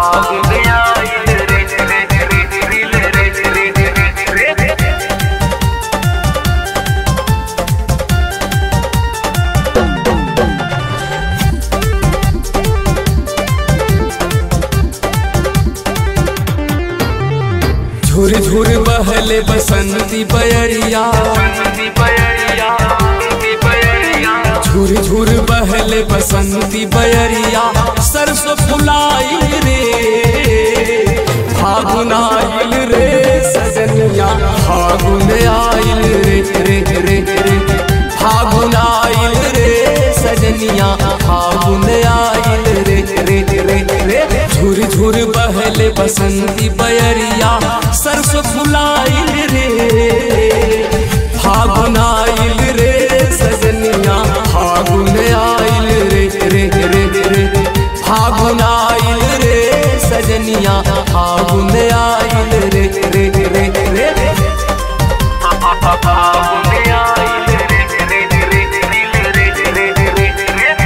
फागुन आइल रे रे रे रे रे रे रे रे झुर झुर बहले बसंती बयरिया बसंती बयरिया बसंती बयरिया झुर झुर बहले बसंती बयरिया सरसों फुलाई रे फागुन आइल रे सजनिया फागुन आइल रे रे रे रे फागुन आइल रे सजनिया फागुन आइल रे रे रे रे झुर झुर बहले बसंती बयरिया सरसों फुलाइल रे फागुन आइल रे सजनिया फागुन आइल रे रे रे रे फागुन आइल रे सजनिया फागुन आइल रे रे रे रे फागुन आइल रे रे रे रे रे रे रे रे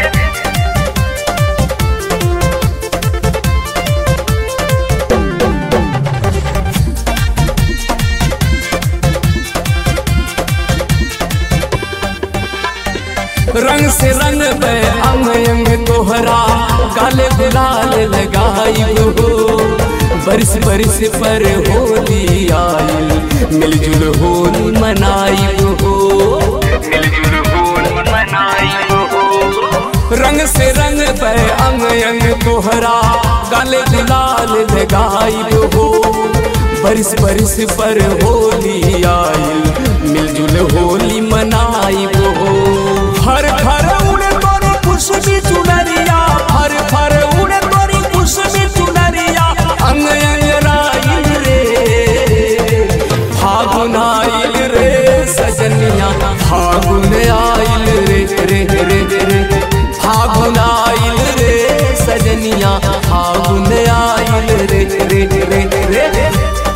रंग से रंग पे अंग अंग तोहरा काले गुलाल लगाई हो बरस बरस पर होली आइल मिलजुल होली मनाई हो मिलजुल होली मनाई हो रंग से रंग पे अंग अंग तोहरा काले गुलाल लगाई हो बरस बरस पर होली आइल मिलजुल होली मनाई हो हर हर उड़े तोरी खुशबी चुनरिया हर हर उड़े तोरी खुशबी चुनरिया अंग अंग राइल रे फागुन आइल रे सजनिया फागुन आइल रे रे रे रे फागुन आइल रे सजनिया फागुन आइल रे रे रे रे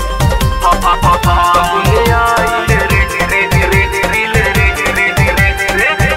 फागुन आइल रे रे रे रे रे रे रे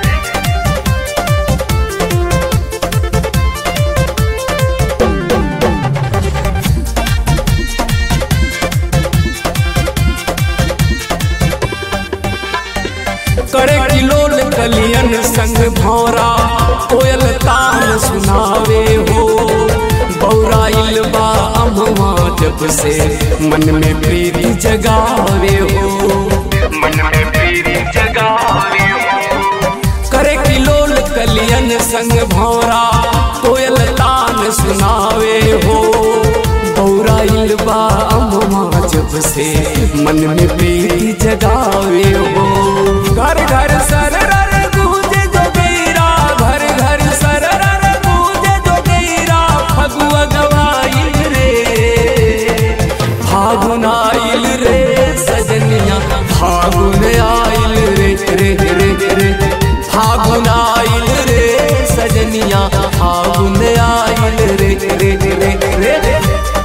करे किलोल कलियन संग भौरा कोयल तान सुनावे हो बौराइल बा अमवा जब से मन में प्रीति जगावे हो मन में प्रीति जगावे हो करे किलोल कलियन संग भौरा कोयल तान सुनावे हो बौराइल बा अमवा जब से मन में प्रीति जगावे हो घर घर सर गूंजे जोगीरा घर घर सर गूंजे जोगीरा फगुआ गवाइल रे फागुन आइल रे सजनिया फागुन आइल रे रे रे रे फागुन आइल रे सजनिया फागुन आइल रे रे रे रे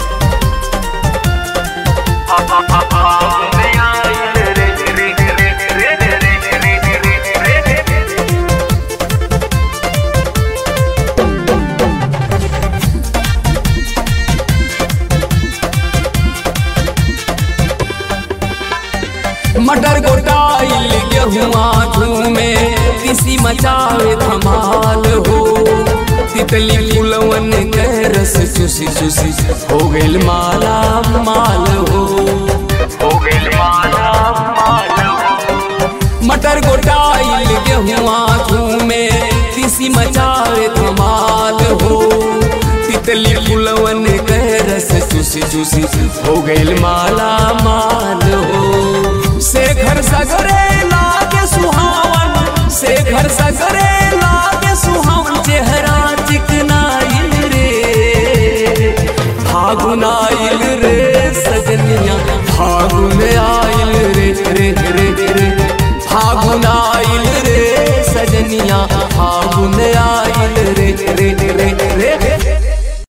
फागुन आइल रे रे रे रे रे रे रे रे मटर गोटाइल गेहुआ झूमे किसी मचावे धमाल हो तितली फुलवन के रस चुसी चुसी हो गइल माला माल हो हो गइल माला माल हो मटर गोटाइल गेहुआ झूमे किसी मचावे धमाल हो तितली फुलवन के रस चुसी चुसी हो गइल माला माल